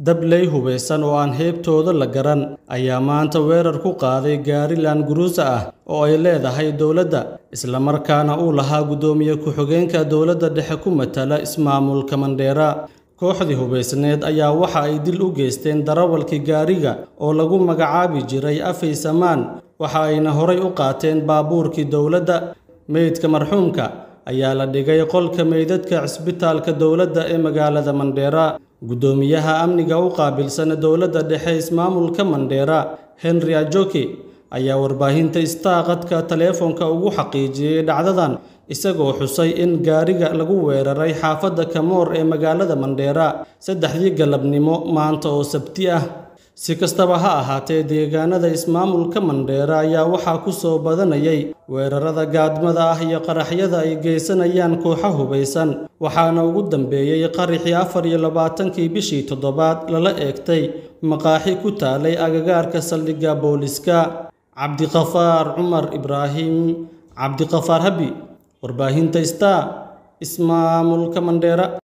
dabley hubaysan oo aan heebtooda la garan ayaa maanta weerar ku qaaday gaari laanguruusa ah oo ay leedahay dowladda islamarkaana uu lahaa guddoomiye ku-xigeenka dowladda dhexe ku matala ismaamulka mandheera kooxdii hubaysneed ayaa waxa ay dil u geysteen darawalkii gaariga oo lagu magacaabi jiray afay samaan waxa ayna horay u qaateen baabuurkii dowladda meydka marxuumka ayaa la dhigay qolka meydadka cisbitaalka dowladda ee magaalada mandheera guddoomiyaha amniga u qaabilsan dowladda dhexe ismaamulka mandheera henry ajoki ayaa warbaahinta istaaqadka taleefonka ugu xaqiijiyey dhacdadan isagoo xusay in gaariga lagu weeraray xaafadda kamoor ee magaalada mandheera saddexdii galabnimo maanta oo sabti ah si kastaba ha ahaatee deegaanada ismaamulka mandheera ayaa waxaa ku soo badanayay weerarada gaadmada ah iyo qaraxyada ay geysanayaan kooxa hubaysan waxaana ugu dambeeyey qaraxii afar iyo labaatankii bishii toddobaad lala eegtay maqaaxi ku taalay agagaarka saldhigga booliska cabdiqafaar cumar ibraahim cabdiqafaar habi warbaahinta star ismaamulka mandheera